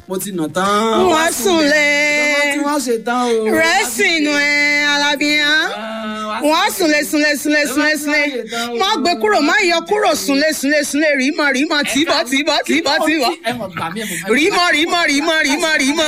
mo ti nà tán. Wọ́n sùn lé. tí wọ́n ṣe tán o. rẹ́sìn ẹ̀ alábíyàn wọ́n súnlé súnlé súnlé súnlé súnlé má gbé kúrò má yọ kúrò súnlé súnlé súnlé rímọ rímọ tìbọ tìbọ tìbọ tìbọ rímọ rímọ rímọ rímọ rímọ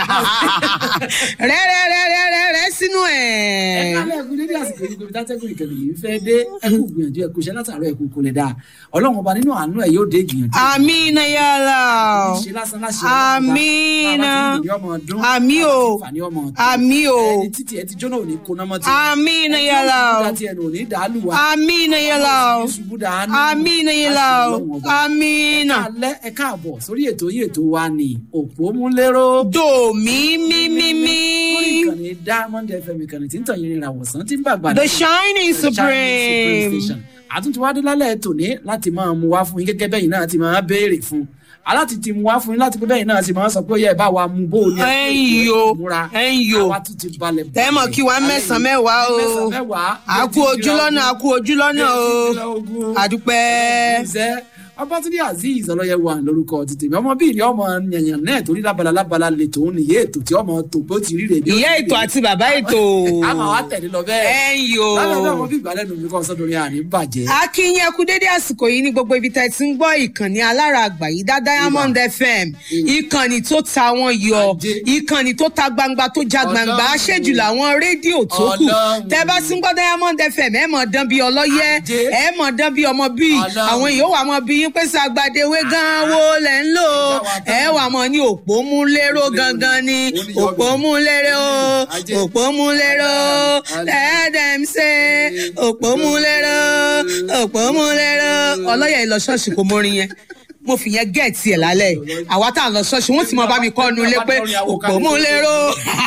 rẹ rẹ rẹ rẹ rẹ rẹ sínú ẹ ẹ. kálẹ̀ ẹkú dédé àsìkò yìí kò tátẹ́gùn ìkẹlẹ̀ yìí fẹ́ dé ẹkú gbìyànjú ẹkú iṣẹ́ látàárọ̀ ẹkú kò lè dáa ọlọ́run ọba nínú àánú ẹ̀ yóò dé gbìyànjú. amina yàrá ṣe lásán láṣẹ Àmín. Àmín o. àmì Àmín o. ẹni títí ẹ ti jóná òní kóná mọ́ ti amina yàrá ẹni tí ẹnu òní dàálù wa amina yàrá ṣubú dàánù amina yàrá amina. alẹ́ ẹ káàbọ̀ sórí ètò yìí ètò wa ni òpómúléró do mi mi mi mi. lórí ìkànnì diamond fm ìkànnì tí ń tàn yín rìn àwòsàn tí ń bàgbà The Shining Supreme. àtúntò wa dé lálẹ́ tòní láti máa mú wá fún yín gẹ́gẹ́ bẹ́yìn náà ti máa béèrè fún aláti ti mú wá fún yín láti pé bẹ́yìn náà ti máa sọ pé ó yẹ bá wa mú bó o ní Ẹ̀yin o, múra ẹ̀yin o. àwa tún ti balẹ̀ Ẹ mọ̀ kí wa mẹ́sàn-án mẹ́wàá o. mẹ́sàn-án mẹ́wàá A kú ojú lọ́nà, a kú ojú lọ́nà o. Àdúpẹ́. Ìṣẹ́ Ọbátúndé Azeez ọlọ́yẹ̀wò à lórúkọ ti tèmi ọmọ bíi ni ọmọ yànyàn náà torí lábala lábala lè tòun nìyé ètò tí ọmọ tó bó ti rí rè bí ó Ìyá ti rí ètò rè. àti bàbá ètò. a máa wá tẹ̀lé lọ bẹ́ẹ̀. Ẹ̀yin o. lábẹ́ bẹ́ẹ̀ mo bí ìgbàlẹ́ nu mi kọ́ sọ́dọ̀rin àní bàjẹ́. Akínyìn ẹkú dédé àsìkò yìí ní gbogbo ibi tẹ́ ti ń gbọ́ ìkànnì alára àgbà yìí dá Diamond FM. Ìkànnì tó ta wọn yọ. Ajé. Ìkànnì tó ta gbangba tó já gbangba. Ọlọ́run. Aṣẹ́jù làwọn rédíò tó kù. Ọlọ́run. Tẹ́ bá ti ń gbọ́ Diamond FM ẹ mọ̀ dán bí ọlọ́yẹ́. Ajé. Ẹ mọ̀ dán bí ọmọ bíi. Ọlọ́run. Àwọn èèyàn wà mọ́ bí yín pé sàgbàdéwé gan wo lẹ̀ ń lò. Ẹ wà mọ́ ní òpó mú lérò gangan ni. Òpó mú lérò. Ajé. Òpó mú lérò. Let them say òpó mú lérò. Òpó mú lérò. Ọlọ́yẹ̀ ìlọ ṣọ́ọ̀ṣì kò mórin yẹn mo fi yẹn gẹ̀ẹ́tì ẹ̀ lálẹ́ yìí. àwa tá à ń lọ ṣọ́ọ̀ṣì wọ́n ti mọ bá mi kọ́ nu ilé pé òpó mú lérò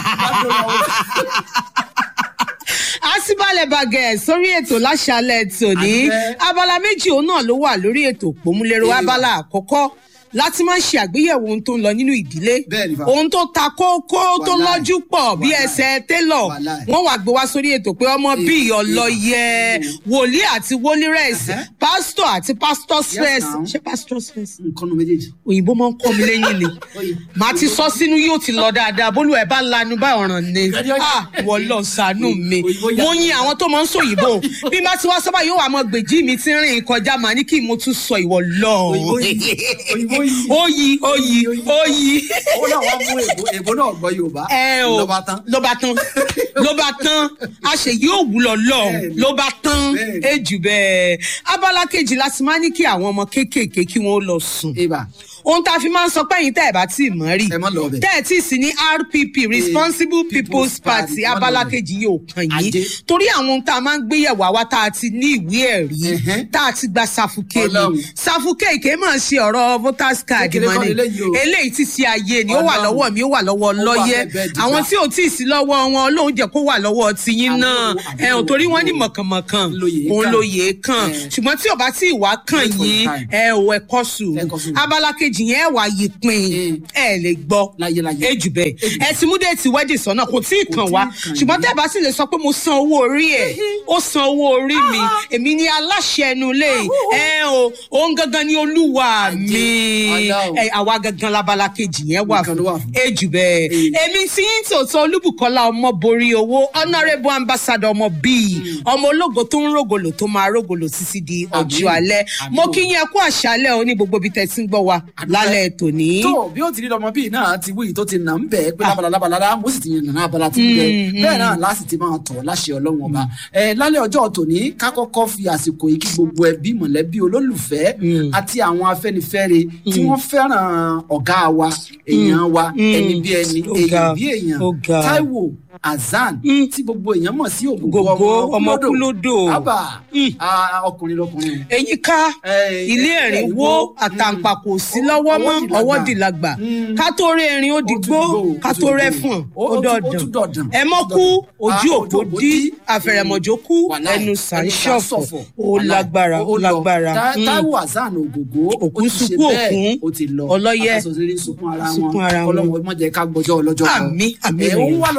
àsìbálẹ̀ bàgẹ́ sórí ètò láṣálẹ̀ tòní Àdúpẹ́. abala méjì òun náà ló wà lórí ètò òpómúlérò Èèwà. abala àkọ́kọ́ láti máa ń ṣe àgbéyẹ̀wò ohun tó ń lọ nínú ìdílé Bẹ́ẹ̀ni fa. ohun tó ta kókó tó Wàláì. lọ́jú pọ̀ bí Wàláì. ẹsẹ̀ télọ̀ Wàláì. wọ́n wá gbé wá sórí ètò pé ọmọ bíi ọlọ́yẹ wòlíì àti wólírẹ̀sì Ẹ̀hẹ́. pásítọ̀ àti pásítọ̀ stress now. ṣé pásítọ̀ stress nǹkan nu méjèèjì. òyìnbó máa ń kọ́ mi lẹ́yìn ni Oye. màá ti sọ sínú yóò ti lọ dáadáa bólú ẹ̀ bá lanu bá ọ̀ràn ni Ìgbàdí ọjà. ah wọ́n lọ sànú mi Òyìnbó yà. mo yin àwọn tó máa ń sọ òyìnbó bí má ti wá sábà yóò wà mọ gbèjì mi ti rìn kọjá màá ní kí mo tún sọ ìwọ lọ Òyìnbó yìí. Òyìnbó yìí. oyi oyi oyi ó náà wá mú èbó èbó náà gbọ́ yorùbá. ẹ o ló bá tán. ló bá tán ló bá tán a ṣe yóò wúlọ lọ Bẹ́ẹ̀ni. ló bá tán Bẹ́ẹ̀ni. ejù bẹ́ẹ̀ abala kejì láti máa ní kí àwọn ọmọ kéékèèké kí wọ́n lọ sùn ibà ohun tá a fi máa ń sọ pé ẹ̀yin tẹ́ ẹ̀ bá tí ì mọ̀ rí Ẹ má lọ bẹ̀. tẹ́ ẹ̀ tí ì sí ní rpp responsible people's party Party, má lọ abala bẹ̀. kejì yóò kàn yín Ajé. torí àwọn ohun tá a máa ń gbéyẹ̀wò àwa tá a ti ní ìwé ẹ̀rí Ẹ̀hẹ́. tá a ti gba safuke ni Ọlọ́run. safuke kì í máa ṣe ọ̀rọ̀ voters card Kékeré mọ́ kọ́ ni leléyìí o. eléyìí ti ṣe ayé ni ó wà Ọlọ́run. lọ́wọ́ mi ó wà lọ́wọ́ wà lọ́yẹ́ bẹ́ẹ̀ bẹ́ẹ̀ dìgbà. àwọn tí ò tí ì sí lọ́wọ́ wọn Ọlọ́run jẹ́ kó wà lọ́wọ́ tiyín Àmín náà o, àmín ẹ̀ o, ò torí wọ́n ní àmín o. mọ̀kànmọ̀kàn Lóye òun kàn. lóye kàn Ẹ̀. ṣùgbọ́n tí ò bá tí ì wá kàn Wait for yín time. ẹ ò ẹ kọ́ sùúrù Ẹ kọ́ sùúrù. abala kejì yẹn ẹ wà yí pin Mm. ẹ lè gbọ́ Láyé, láyé. ejù bẹ́ẹ̀ ẹ ti mú déètì wedding sọ́nà kò tí ì Kò kàn tí ì wá kàn ṣùgbọ́n yín. tẹ́ ẹ bá sì lè sọ pé mo san owó orí ẹ̀ ó san owó orí mi èmi ni aláṣẹ ẹnu lé ẹ o òun gangan ni olúwa mi Ọlọ́run. ẹ àwa gangan labala kejì yẹn wà Nìkan ló wà fún fún. ejù bẹ́ẹ̀ Mm. èmi tí yín tòótọ́ olúbùkọ́lá ọmọ borí owó honourable ambassador ọmọ bíi ọmọ ológo tó ń rògòlò tó máa rògòlò títí di ọjọ́ Àmín. alẹ́ Àmín mo o. kí yín ẹ kú àṣálẹ́ o ní gbogbo ibi tẹ́ ti ń gbọ́ wa Àdúpẹ́. lálẹ́ tòní. tó bí ó ti rí lọmọ bíi náà ti wí tó ti nà ń bẹ̀ pé lábala lábala lá mo sì ti yàn nàná abala ti ń bẹ bẹ́ẹ̀ náà láti ti máa tọ̀ láṣẹ ọlọ́run ọba ẹ lálẹ́ ọjọ́ tòní ká kọ́kọ́ fi àsìkò yìí kí gbogbo ẹbí mọ̀lẹ́bí olólùfẹ́ àti àwọn afẹ́nifẹ́re tí wọ́n fẹ́ràn ọ̀gá wa èèyàn wa ẹni bí ẹni Ó èèyàn ga, bí èèyàn ó ga. Táíwò Azan tí gbogbo èèyàn mọ̀ sí ògògó Ògògó ọmọ kúlódò. ábà Mm. ah, ọkùnrin lọkùnrin eyín ká Eh, ilé eh, ẹ̀rín ẹ̀rín wó wó. àtàǹpà kò sí lọ́wọ́ mọ́ Ọwọ́ dìlàgbà. ọwọ́ dìlàgbà Mm. ká tó rí erin ó dìgbò Ó tún dìgbò, ká ó tó tún rẹ́ dìgbò. fún Ó- ó ó tún- ó tún dọ̀dàn dọ̀dàn. ẹ mọ́ kú ojú Ah, òpó ojú òpó dí dí. àfẹ̀rẹ̀mọ̀jó kú Wàláì, ẹnu ẹnu sàǹṣọ̀fọ̀ sàǹṣọ̀fọ̀. ó Wàláì, lágbára ó lọ. lágbára Tá- Mm. Táíwò Azan ògògó Òkú ó ti ṣe sunkún bẹ́ẹ̀, òkun. ó ti lọ Ọlọ́yẹ. afẹsọsẹrẹ sunkún ara wọn Sunkún ara wọn. Ọlọ́run mọ jẹ́ ká gbọ́jọ́ ọlọ́jọ́ kan Àmín, àmín ẹ rẹ̀. òun wà lọ lásìkò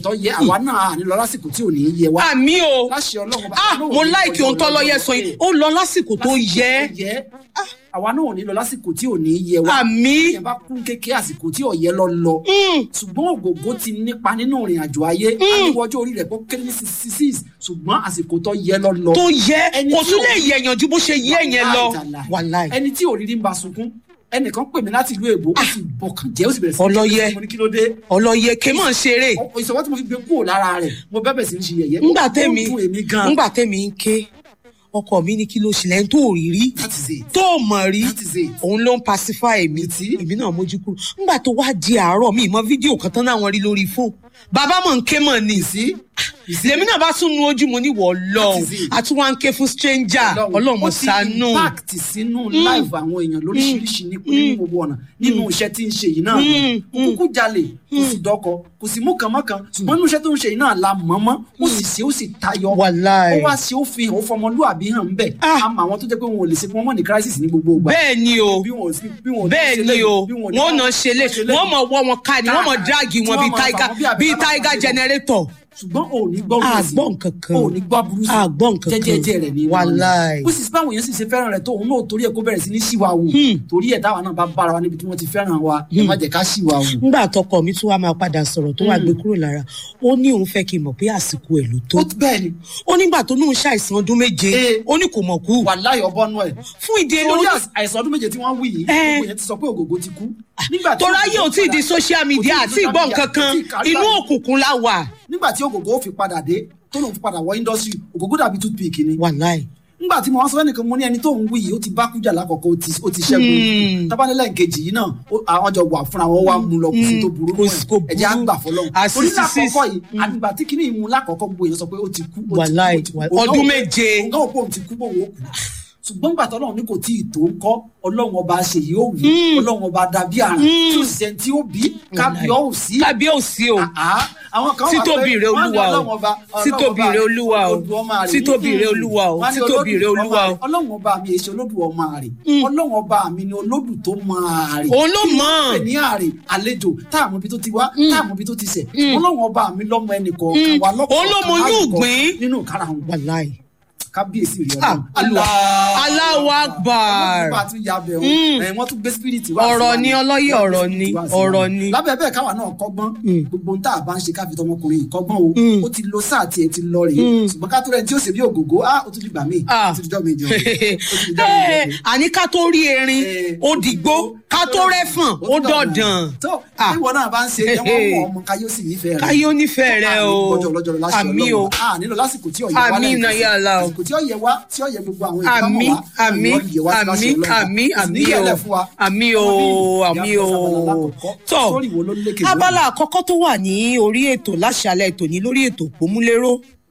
tó yẹ àwa náà à ní lọ lásìkò tí ò ní yẹ wá. àmì o láṣẹ ọlọ́run bá ah mo láìkí ohun tó lọ́yẹ sọ yìí ó lọ lásìkò tó yẹ yẹ àwa náà ò ní lọ lásìkò tí ò ní yẹ wá. àmì ìyẹn bá kún kékeré àsìkò tí ọ̀yẹ́ lọ lọ. ṣùgbọ́n ògògó ti nípa nínú ìrìn àjò ayé. àníwọ̀jọ́ orí rẹ̀ kó kéré ní sixty six ṣùgbọ́n àsìkò tó yẹ lọ lọ. tó yẹ Ẹni kò tí tún ò- lè yẹ̀yàn ju bó ṣe yẹ yẹn lọ Wàláì. wàláì ẹni tí òrírí ń ba sunkún ẹnìkan pè mí láti ìlú èbó ó sì bọkàn jẹ́ ó sì bẹ̀rẹ̀ sí ní Ọlọ́yẹ. kí mo ní kí ló dé ọlọ́yẹ ké mọ̀ ń ṣeré Ọ- ìṣọwọ́ tí mo fi gbé kúrò lára rẹ̀ mo bẹ́bẹ̀ sí ní ṣe yẹ̀yẹ́ ńgbà Ó tẹ́mi dùn èmi gan ńgbà tẹ́mi ń ké ọkọ mi ní kí ló ṣẹlẹ̀ ń tó rí rí that is it tó mọ̀ rí that is it òun ló ń pacify mi Ìtì. èmi náà mójú kúrò ńgbà tó wá di àárọ̀ mi ìmọ̀ fídíò kan tán náà rí lórí fóònù bàbá mọ̀ ń ké mọ̀ ni sí lèmi náà bá tún nu ojú mo ní wọ̀ lọ́hùn That is it. àti wá ń ké fún stranger ọlọ́run mo ṣàánú ó ti impact sínú live àwọn èèyàn lóríṣiríṣi ní ní gbogbo ọ̀nà nínú iṣẹ́ tí ń ṣe yìí náà kò kúkú jalè kò sì dọ́kọ kò sì mú kànmọ́kàn ṣùgbọ́n nínú iṣẹ́ tó ń ṣe yìí náà la mọ̀ọ́mọ́ ó sì ṣe ó sì tayọ Wàláì. ó wá ṣe ó fi hàn ó fọmọlúàbí hàn ń bẹ̀ Ah. àmọ́ àwọn tó jẹ́ pé wọn ò lè ṣe pé wọ́n mọ̀ ní crisis ní gbogbo ìgbà bẹ́ẹ̀ ni o bí wọn ò sí bí wọn ò ní bẹ́ẹ̀ ṣe ni lẹ́yìn, o bí wọn ò ní wọ́n náà ṣe lé wọ́n mọ̀ wọ́ wọn ká ni wọ́n mọ̀ dírágì wọn bíi Tí wọ́n mọ̀ tiger fà wọ́n bí àbí bíi kábàámọ̀ tiger ṣe. generator ṣùgbọ́n ò ní gbọ́ A burúkú sí. gbọ́ nǹkan kan. ò ní gbọ́ burúkú sí. A gbọ́ nǹkan kan. jẹ́jẹ́jẹ́ rẹ̀ ní Wàláì. bó sì sí báwọn èèyàn sì ṣe fẹ́ràn rẹ̀ tó òun náà torí ẹ̀ kó bẹ̀rẹ̀ sí ní ṣìwà wù torí ẹ̀ táwa náà bá bára wa níbi tí wọ́n ti fẹ́ràn wa ẹ má jẹ́ ká ṣìwà wù. nígbà tọkọ mi tún wá máa padà sọ̀rọ̀ tó wá gbé kúrò lára ó ní òun fẹ́ kí n mọ̀ pé àsìkò ẹ̀ ló tó ó ti bẹ́ẹ̀ ni ó nígbà tó ní òun ṣàìsàn ọdún méje Eh. ó ní kò mọ̀ kú wàláì ọbọ̀nù ẹ̀ fún ìdí torí eléyìí às- àìsàn ọdún méje tí wọ́n wí yìí Eh. gbogbo yẹn ti sọ pé ògògó ti kú. Nígbà tí torí ayé ò tí ì di padà- social media kò àti tí ì di ìgbọ́ social nǹkan media, kan kò tí ì kárí inú báyìí. òkùnkùn la wà nígbà tí ògògó fi padà dé tó lòun fi padà wọ industry ògògó dàbí toothpick ni. wàláì nígbà tí mo wá sọ fẹ́nìkan mo ní ẹni tó ń wí yìí ó ti bá kújà lákọ̀ọ́kọ́ ó ti ó ti ṣẹ́gun tábánilẹ̀ nkejì yìí náà ó- àwọn jọ wà fúnra wọn wá mú lọ kò sí tó burú Kò mọ́ sí- kò ẹ̀ ẹ̀jẹ̀ á burú. gbà fọlọ́run À, torí 66, lákọ̀ọ́kọ́ yìí àgbà tí kìíní ìmú lákọ̀ọ́kọ́ gbogbo èèyàn sọ pé ó ti kú ó ti kú, Wàláì, ó ti kú. wàláì. Òun náà Ọdún wò- méje. òun náà wò pé òun ti kú bóun ó kú ṣùgbọ́n gbà tọ́lọ́run ní kò tí ì tó ń kọ́ ọlọ́run ọba ṣe yìí ó wù ọlọ́run ọba dàbí àrùn tí ó sì ṣe tí ó bí kábíọ́ ò sí kábíyèsí o Ah, àwọn kan wà pé títóbi rẹ wọ́n ní olúwa o Ọlọ́run ọba- títóbi Ọlọ́run rẹ ọba olúwa o olódù ọmọ rẹ̀. títóbi rẹ olúwa o Wọ́n ní títóbi rẹ olódù olúwa o ọmọ rẹ̀. ọlọ́run ọba mi èsì olódù ọmọ rẹ̀ ọlọ́run ọba mi ni olódù tó mọ àrè òun ló mọ̀ pè ní àrè àlejò táàmù ibi tó ti wá táàmù ibi tó ti sẹ̀ ọlọ́run ọba mi lọ́mọ ẹnì kọ̀ọ̀kan wà lọ́kọ̀ọ̀kan Òun ló mọ inú láwùjọ ìgbín. nínú ìkarahun wàláì kábíyèsí rẹ̀ Ah, ọlọ́run Allahu Akbar. wọ́n tún ya bẹ̀ wọ́n ẹ̀ wọ́n tún gbé spirit wá Ọ̀rọ̀ sí wa ni, Wọ́n ọlọ́yẹ̀ gbé ọ̀rọ̀ spirit ni, wá sí wa ọ̀rọ̀ ni. lábẹ́ bẹ́ẹ̀ káwa náà kọ́gbọ́n gbogbo ohun tá a bá ń ṣe káfí tọmọkùnrin yìí kọ́gbọ́n o ó ti lo sáà tiẹ̀ ti lọ rèé ṣùgbọ́n ká tó rẹ̀ tí ó ṣe bí ògògó á ó tún di gbà míì Ah. ó tún di jọ́ mi jọ ó tún di jọ́ mi Eh, jọ àní ká tó rí erin Eh, ó dìgbó ká tó rẹ́fọ̀n ó dọ̀dàn tó Ah. ìwọ náà bá ń ṣe ẹ wọ́n mọ̀ ọmọ káyọ̀ sì nífẹ̀ẹ́ rẹ̀ káyé onífẹ̀ẹ́ rẹ o gbọ́dọ̀ lọ́jọ́ láṣẹ àmì o Ọlọ́run a nílò lásìkò tí ọ̀yẹ́ wá Àmín lẹ́yìn náà tí- yà Allah o. àsìkò tí ọ̀yẹ́ wá tí ọ̀yẹ́ gbogbo àwọn àmì ìgbàmọ̀ wá àmì ọ̀yẹ́ ọ̀yẹ́ wá sí láṣẹ àmì Ọlọ́run. àmì Kò sì àmì ní yẹ̀lẹ̀ o fún wa. àmì o àmì o tó tọ sórí wo ló lékè lónìí? abala àkọ́kọ́ tó wà ní orí ètò láṣálẹ̀ ètò ní lórí ètò òpómúléró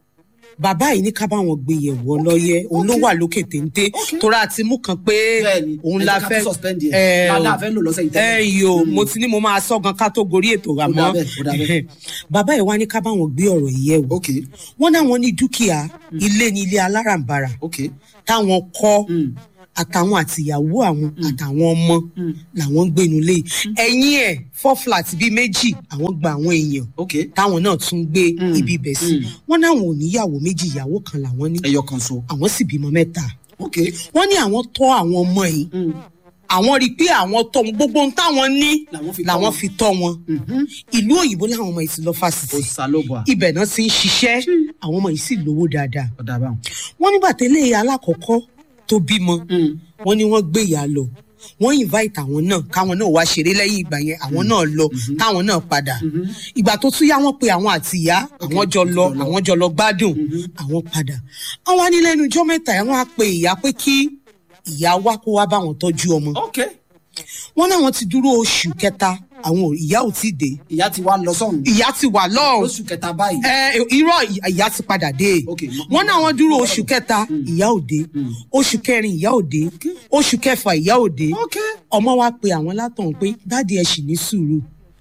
bàbá yìí ní ká bá wọn gbé yẹ̀wò ọlọ́yẹ òun ló wà lókè téńté torí àti mú kan pé Bẹ́ẹ̀ni, òun ẹ la jẹ́ ká fẹ́ tún suspend yẹn. ẹ La- o. la fẹ́ lò lọ́sẹ̀ yìí tẹ́lẹ̀. ẹ yìí o mo ti ní mo máa sọ gan ká tó gorí ètò rà Ó dà mọ́ bẹ́ẹ̀, ó dà bẹ́ẹ̀. bàbá yìí wá ní ká bá wọn gbé ọ̀rọ̀ yìí yẹ̀wò ok wọ́n náwọn ní dúkìá ilé ní ilé alárànbarà ok táwọn kọ́ Mm. àtàwọn àtìyàwó àwọn àtàwọn ọmọ làwọn ń gbénu lé ẹ̀yìn ẹ̀ four flat bíi méjì àwọn gba àwọn èèyàn ok táwọn náà tún gbé ibi ibẹ̀ sí wọ́n náwọn ò níyàwó méjì ìyàwó kan làwọn ní ẹyọ kan so àwọn sì bímọ mẹ́ta ok wọ́n ní àwọn tọ́ àwọn ọmọ yìí àwọn rí i pé àwọn tọ́ wọn gbogbo ohun táwọn ní Làwọn fi tọ́ làwọn wọn. fi tọ́ wọn ìlú òyìnbó làwọn ọmọ yìí ti lọ fásitì òsàlóbà ibẹ̀ náà ti ń ṣiṣẹ́ àwọn ọmọ yìí sì lówó dáadáa ọ̀dà báwọn. wọ́n nígbà tẹ́lẹ̀ alákọ̀ọ́kọ́ tó bímọ wọ́n ní wọ́n gbé ìyá lọ wọ́n invite àwọn náà káwọn náà wá ṣeré lẹ́yìn ìgbà yẹn àwọn náà lọ táwọn náà padà ìgbà tó tún yá wọ́n pe àwọn àti ìyá àwọn jọ lọ àwọn jọ lọ gbádùn àwọn padà àwọn anilẹ́nu ijọ́ mẹ́ta yẹn wọ́n á pe ìyá pé kí ìyá wá kó wá bá wọn tọ́jú ọmọ ok wọ́n náà wọ́n ti dúró oṣù kẹta àwọn ò- ìyá ò tí ì dé ìyá ti wá lọ sọ́run ìyá ti wà lọ́rùn lóṣù kẹta báyìí ẹ irọ́ ìyá ti padà dé Ok, mo- wọ́n náà wọ́n dúró oṣù kẹta ìyá ò dé oṣù kẹrin ìyá ò dé oṣù kẹfà ìyá ò dé ok ọmọ wa pe àwọn látàn pé dáàdi ẹ sì ní sùúrù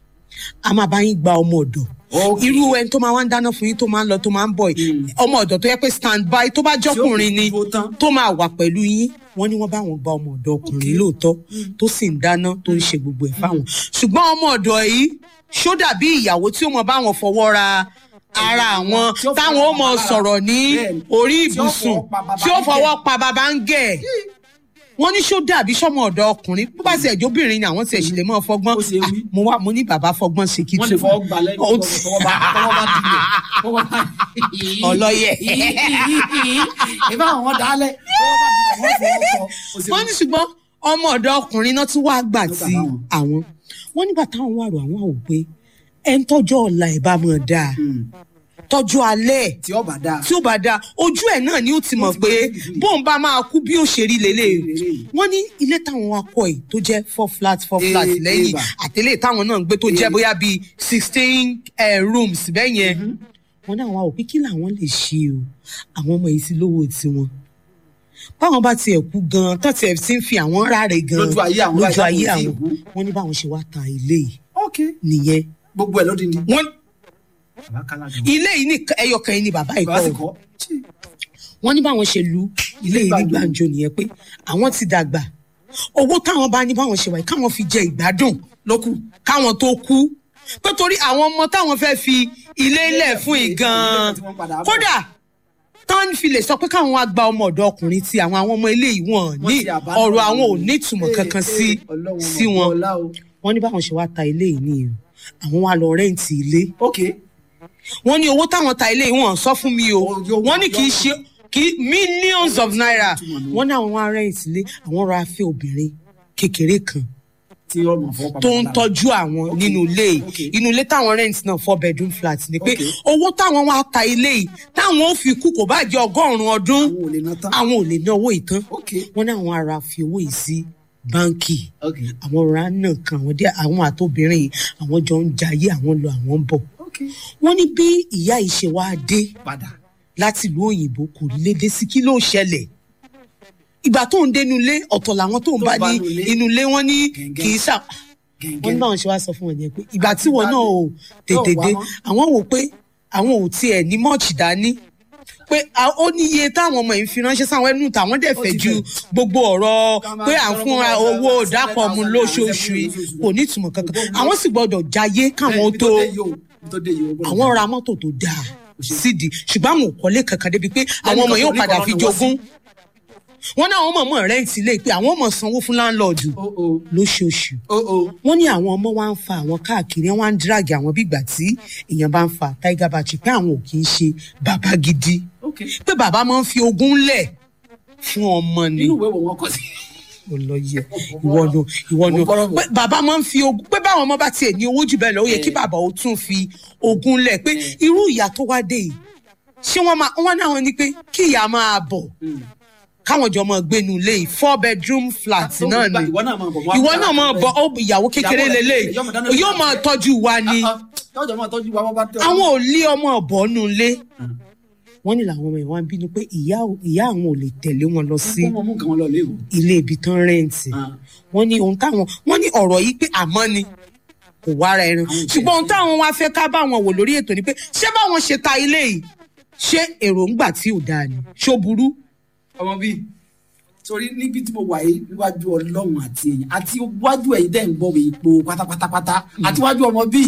a máa bá yín gba ọmọ ọ̀dọ̀ Ok. irú ẹni tó máa wá ń dáná fún yín tó máa ń lọ tó máa ń bọ̀ yìí ọmọ ọ̀dọ̀ tó yẹ pé stand by tó bá jọkùnrin ni dúró tán. tó máa wà pẹ̀lú yín wọ́n ní wọ́n bá wọn gba ọmọ ọ̀dọ̀ ọkùnrin lóòótọ́ tó sì ń dáná tó ń ṣe gbogbo ẹ̀ fáwọn ṣùgbọ́n ọmọ ọ̀dọ̀ yìí ṣó dàbí ìyàwó tí ó mọ bá wọn fọwọ́ ra ara àwọn Tí ó táwọn ó fọwọ́ mọ pa sọ̀rọ̀ ní Bẹ́ẹ̀ni. orí Tí ó ibùsùn fọwọ́ pa bàbá tí ó ń fọwọ́ gẹ̀. pa bàbá ń gẹ̀ wọ́n ní ṣó dàbí sọ́mọ ọ̀dọ̀ ọkùnrin bó bá ti ẹ̀jọ́ obìnrin ni àwọn ti ẹ̀sìn lè mọ́ fọgbọ́n Ó ṣe wí. Ah, mo wá mo ní bàbá fọgbọ́n ṣe kí wọ́n lè fọwọ́ gbà lẹ́nu Ó ti- tọwọ́ bá tọwọ́ bá dilẹ̀ tọwọ́ bá Ọlọ́yẹ̀. ìbá àwọn dálẹ̀ tọwọ́ bá dilẹ̀ wọ́n fọwọ́ kọ ó ṣe wọ́n ní ṣùgbọ́n ọmọ ọ̀dọ̀ ọkùnrin náà tún wá gbà Ló gbà tí báwọn. àwọn wọ́n nígbà táwọn wà rò àwọn àwò pé ẹ̀ ń tọ́jú ọ̀la ẹ̀ bá mọ̀ dáa Hmm. tọ́jú alẹ́ ẹ̀ tí ọba dáa tí ó bá dáa ojú ẹ̀ náà ni ó ti mọ̀ ti pé mọ̀ gidigidi. bóun bá máa kú bí ó ṣe rí lélẹ̀ Lélẹ̀. wọ́n ní ilé táwọn wa kọ́ ẹ̀ tó jẹ́ four flat four flat Eh, lẹ́yìn eba. àtẹlẹ́ táwọn náà ń gbé tó jẹ́ Eh. bóyá bíi sixteen rooms bẹ́ẹ̀ yẹn wọ́n ní àwọn àwò pé kí làwọn lè ṣe o àwọn ọmọ yìí sí lówó tiwọn báwọn bá tiẹ̀ kú gan tó tiẹ̀ ti ń fi àwọn ráre gan Lójú ayé àwọn lójú láìsí ayé àwọn tí ì àwọn kú. wọ́n ní báwọn ṣe wá ta ilé yìí ok nìyẹn gbogbo ẹ̀ lódindi wọ́n bàbá kálá gan ilé yìí ní ẹyọkàn yìí ni bàbá yìí bàbá sì kọ́ kọ́ Tí. wọ́n ní báwọn ṣe lu ilé yìí ní gbàǹjo nìyẹn pé àwọn ti dàgbà owó táwọn bá ní báwọn ṣe wáyé káwọn fi jẹ ìgbádùn lókù káwọn tó kú pé torí àwọn ọmọ táwọn fẹ́ fi ilé lẹ̀ fún yìí gan-an kódà tán fi lè sọ pé káwọn wá gba ọmọ ọ̀dọ̀ ọkùnrin tí àwọn àwọn ọmọ ilé yìí wọ́n ní ti abandon ọ̀rọ̀ àwọn ò wọn. ní ìtumọ̀ Eh, kankan eh, sí Ọlọ́run sí ọmọ wọn ọlá o. wọ́n ní báwọn ṣe wá ta ilé yìí nìyẹn àwọn wá lọ rẹ́ǹtì ilé ok wọ́n ní owó táwọn ta ilé yìí wọ́n sọ fún mi o Oh, yóò- wọ́n ní kì í yóò- ṣe kì í millions of naira Túmọ̀ nù. wọ́n ní àwọn wá rẹ́ǹtì ilé àwọn ra fẹ́ obìnrin kékeré kan tí ọmọ fọwọ́ tó ń tọ́jú àwọn nínú ilé yìí Okay. inú ilé táwọn rent náà four bedroom flat ni pé Okay. owó táwọn wá ta ilé yìí táwọn ò fi kú kò bá jẹ́ ọgọ́rùn-ún ọdún àwọn ò lè ná tán àwọn ò lè ná owó yìí tán ok wọ́n ní àwọn ará fi owó yìí sí báńkì ok àwọn ọ̀rá náà kan àwọn dé àwọn àtòbìnrin yìí àwọn jọ ń jayé àwọn lọ àwọn ń bọ̀ ok wọ́n ní bí ìyá yìí ṣe wá dé padà láti ìlú òyìnbó kò lédè sí kí ló ṣẹlẹ̀ ìgbà tó ń dénú ilé ọ̀tọ̀ làwọn tó ń Tó bá bá ní nú ilé. inú ilé wọn ní Gẹ̀ǹgẹ̀. kì í sà wọ́n ní gẹ̀ǹgẹ̀ báwọn ṣe wá sọ fún wọn yẹn pé ìgbà tí wọn náà ò tètè wá dé mọ́. àwọn wò pé àwọn ò tiẹ̀ ní mọ́ọ̀chì dání pé a- ó ní iye táwọn ọmọ yìí fi ránṣẹ́ sáwọn ẹnu tàwọn dẹ̀ Ó fẹ́ ti ju fẹ́. gbogbo ọ̀rọ̀ Ká máa pé à ń sọ̀rọ̀ fún kó máa owó bẹ̀rẹ̀ ìdápọ̀ mu 7,000 lóṣooṣù yìí lóṣooṣù. kò ní ìtumọ̀ kankan Gbogbo- àwọn sì gbọ́dọ̀ jayé káwọn Ibi tó dé yìí o, ibi tó dé yìí o, gbọ́dọ̀ àwọn jẹ́. ra mọ́tò tó dáa sídìí ṣùgbọ́n àwọn ò kọ́lé kankan débi pé àwọn ọmọ kan yóò kò ní padà kọ́ fi lọ́nà wá jogún wọn náà àwọn mọ̀mọ́ rẹ́ǹtì lé pé àwọn ọmọ sanwó fún láńlọ́ọ̀dù o o lóṣooṣù o o wọ́n ní àwọn ọmọ wa ń fa àwọn káàkiri wọ́n á ń dírágì àwọn bí ìgbà tí èèyàn bá ń fa tiger battery pé àwọn ò kì í ṣe bàbá gidi ok pé bàbá máa ń fi ogún lẹ̀ fún ọmọ ni inú ìwé wo wọn kọ sí. olóyè ìwọ nu ìwọ nu Mo gbọ́dọ̀ bọ̀. pé bàbá máa ń fi ogún pé báwọn ọmọ bá tiẹ̀ ní owó jù bẹ́ẹ̀ lọ ó yẹ kí Eh. bàbá ó tún fi ogún lẹ̀ pé irú ìyá tó wá dé yìí ṣé wọ́n máa wọ́n náà ní pé kí ìyá máa bọ̀ káwọn jọ máa gbénu ilé yìí four bedroom flat tó náà gbà- ni ìwọ náà máa bọ̀, mo á ìwọ gbà náà máa láti bọ̀ ó ìyàwó kékeré Ìyàwó rẹ̀, lélẹ̀ yóò máa dáná yóò lórí máa ọ̀fẹ́. tọ́jú wa ni tọ́jọ́ máa tọ́jú wa wọ́n bá tẹ́ ọ. àwọn ò lé ọmọ ọ̀bọ̀ nù ilé wọ́n ní làwọn ọmọ yẹn wá ń bínú pé ìyá ìyá àwọn ò lè tẹ̀lé wọn lọ sí kó wọn mú nǹkan wọn lọ léwu. ilé ibi tán rẹ́ǹtì wọ́n ní ohun táwọn wọ́n ní ọ̀rọ̀ yìí pé àmọ́ ni kò wá ara ẹran Àwọn ò ṣùgbọ́n ohun táwọn wá fẹ́ ká báwọn wò lórí ètò ni pé ṣé báwọn ṣe ta ilé yìí ṣé èròǹgbà tí ò dáa ni ṣó burú ọmọ bíi torí níbi tí mo wà yìí níwájú ọlọ́run àti èèyàn àti wájú ẹ̀yìn dẹ́ ń gbọ́ mi ipò pátápátápátá àti wájú ọmọ bíi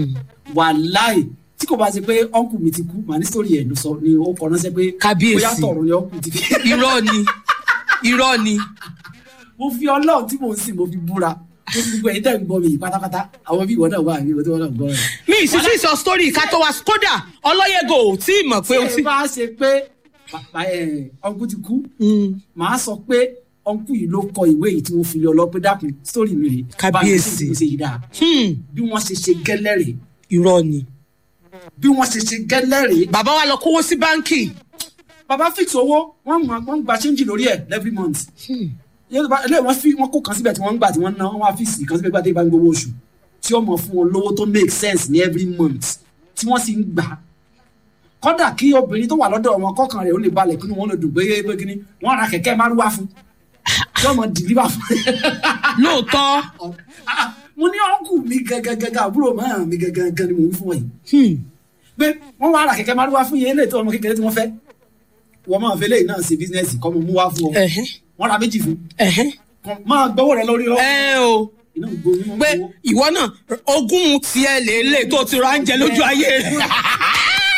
wàláì tí kò bá ṣe pé ọ̀nkù mi ti kú màá ní sórí ẹ̀ ló sọ ni ó kọ ránṣẹ́ pé Kábíyèsí. bóyá tọ̀run ni ọ̀nkù ti fi. irọ́ ni irọ́ ni mo fi ọlọ́run tí mò ń sìn mo fi búra mo fi gbogbo ẹ̀yìn dẹ́ ń gbọ́ mi yìí pátápátá àwọn bí ìwọ náà wà ní ìwọ tí wọ́n náà gbọ́ rẹ̀. mi ìsísí ìsọ story ká tó wá kódà ọlọ́yẹ̀gò ò tí ì mọ̀ pé ó tí ti. ẹ bá ṣe pé bàbá ẹ̀ ọ̀nkù ti kú màá sọ pé ọ̀nkù yìí ló kọ ìwé yìí tí wọ́n fi lé ọlọ́pẹ́ dákun sórí mi rè Kábíyèsí. bá mi ṣe yìí dáa Hmm, bí wọ́n ṣe ṣe gẹ́lẹ́ rè irọ́ ni. bí wọ́n ṣe ṣe gẹ́lẹ́ rè bàbá wa lọ kówó sí báńkì. bàbá fix owó wọ́n mọ̀ wọ́n gba change lórí ẹ̀ every month yorùbá ilé wọn fi wọn kó kan síbẹ̀ tí wọ́n ń gbà tí wọ́n ń ná wọ́n wá fix kan síbẹ̀ gbàdé ìbámu gbowó oṣù tí ó mọ̀ fún wọn lówó tó make sense ní every month tí wọ́n sì ń gbà kódà kí obìnrin tó wà lọ́dọ̀ wọn kọ́kàn rẹ̀ ó lè balẹ̀ kínú wọn lè dùn pé pé kíní wọ́n ra kẹ̀kẹ́ márúwá fún tí wọ́n mọ̀ deliver fún lóòótọ́ Ah, mo ní ọ̀nkù mi gẹ́gẹ́gẹ́gẹ́ àbúrò máa mi gẹ́gẹ́gẹ́ ni mò ń fún ọ yìí hmm, pé wọ́n wá ra kẹ̀kẹ́ márúwá fún yẹn eléyìí tó ọmọ kékeré tí wọ́n fẹ́ wọ́n máa fẹ́ lẹ́yìn náà ṣe bísínẹ́sì kọ́ mo mú wá fún ọ ẹ̀hẹ́, wọ́n ra méjì fún ẹ̀hẹ́. Kàn máa gbọ́wọ́ rẹ lórí lọ́wọ́ ẹ o iná gbóyún wọn pé gbowó. ìwọ náà ogún tiẹ̀ lélẹ̀ tó ti ra ń jẹ lójú ayé rẹ̀.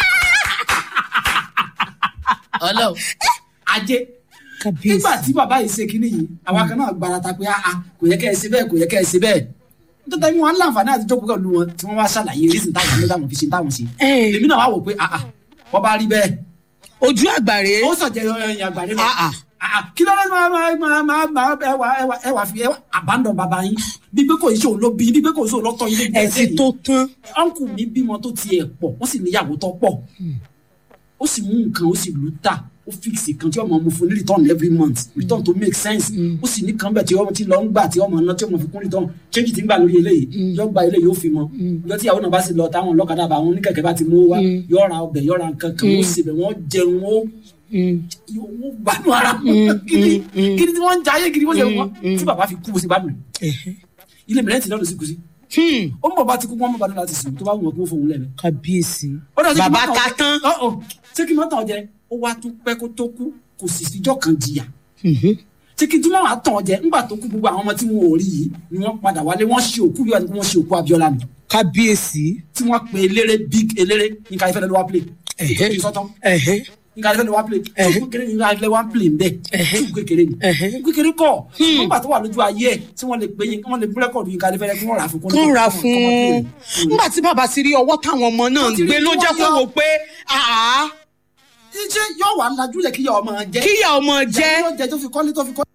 ọlọ́run ajé kábíyèsí nígbà tí bàbá yìí ṣe kínní yìí àwa kan náà gbarata pé ah kò yẹ kẹ́ ẹ ṣe bẹ́ẹ̀ kò yẹ kẹ́ ẹ ṣe bẹ́ẹ̀ nítorí wọn láǹfààní àti jókòó pẹ̀lú wọn tí wọ́n wá ṣàlàyé rísìn táwọn ní táwọn fi ṣe táwọn ṣe Eh. èmi náà wá wò pé ah ah wọ́n bá rí bẹ́ẹ̀ ojú àgbàre ó sọ̀jẹ̀ ẹ̀yìn àgbàdo Ah, ah. náà kí ló dé máa máa máa máa máa ẹwà ẹwà ẹwà fi ẹwà àbádọ́ bàbá yín bí pé kò í ṣe òun ló bí bí pé kò í ṣe òun lọ́tọ̀ yín ló bí ẹ̀sìn tó tán ọ̀nkù mi bímọ tó tiẹ̀ pọ̀ wọ́n sì níyàwó tó pọ̀ ó sì mú nǹkan ó sì lù tà ó fíìsì kan tí ọmọ mu fún ní return every month return to make sense ó sì ní kan bẹ̀ tí ọmọ ti lọ ń gbà tí ọmọ náà tí ọmọ fi kún return change ti ń gbà lórí eléyìí yọ gba eléyìí ó fi mọ yọ tí ìyàwó náà bá sì lọ táwọn ọlọ́kadà bá wọn oníkẹ̀kẹ́ bá ti mú wá yọ ra ọbẹ̀ yọ ra nǹkan kan ó sì bẹ̀ wọ́n jẹun ó wọ́n gbádùn ara wọn gidi gidi tí wọ́n ń jayé gidi wọ́n ṣe wọ́n tí bàbá fi kú bó ṣe gbádùn rẹ̀ ilé mìíràn ti lọ́dún sí kù sí ó ń bọ̀ bá ti kú wọ́n mọ̀ bá ní láti sùn tó bá wù wọ́n kó fóun lẹ́nu kábíyèsí ó dà sí kí bàbá mọ́tò ta ọjẹ́- tán Ọ̀, ọ̀, ṣé kí mọ́tò jẹ ó wá tún pẹ́ kó tó kú kò sì síjọ́ kan jìyà ṣé kí túmọ̀ wá tàn jẹ nígbà tó kú gbogbo àwọn ọmọ tí wọn ò rí yìí ni wọ́n padà wálé wọ́n ṣe òkú yóò wọ́n ṣe òkú Abíọ́lá ni kábíyèsí tí wọ́n pe eléré big eléré níka ìfẹ́ lọ́wọ́ play Ẹ̀hẹ́. ètò ìsọtán ẹ̀hẹ́ níka ìfẹ́ lọ́wọ́ play Ẹ̀hẹ́. ṣùgbọ́n kékeré níka ìfẹ́ lọ́wọ́ play nbẹ ṣùgbọ́n kékeré ni Ẹ̀hẹ́. kékeré kọ́ nígbà tó wà lójú ayé ẹ̀ tí wọ́n lè pe yín wọ́n lè bú rẹ́kọ̀dù níka ìfẹ́ kí wọ́n rà fún kán ra fún un nígbà tí bàbá ti rí ọwọ́ táwọn ọmọ náà ń Wọ́n ti rí gbé ló tí jẹ́ wọ́n kó yọ. wò pé àá ṣé yóò wà lájú lẹ̀ kí yọ ọmọ jẹ́ kíyà ọmọ jẹ́ jẹ́ tó fi kọ́lé tó fi kọ́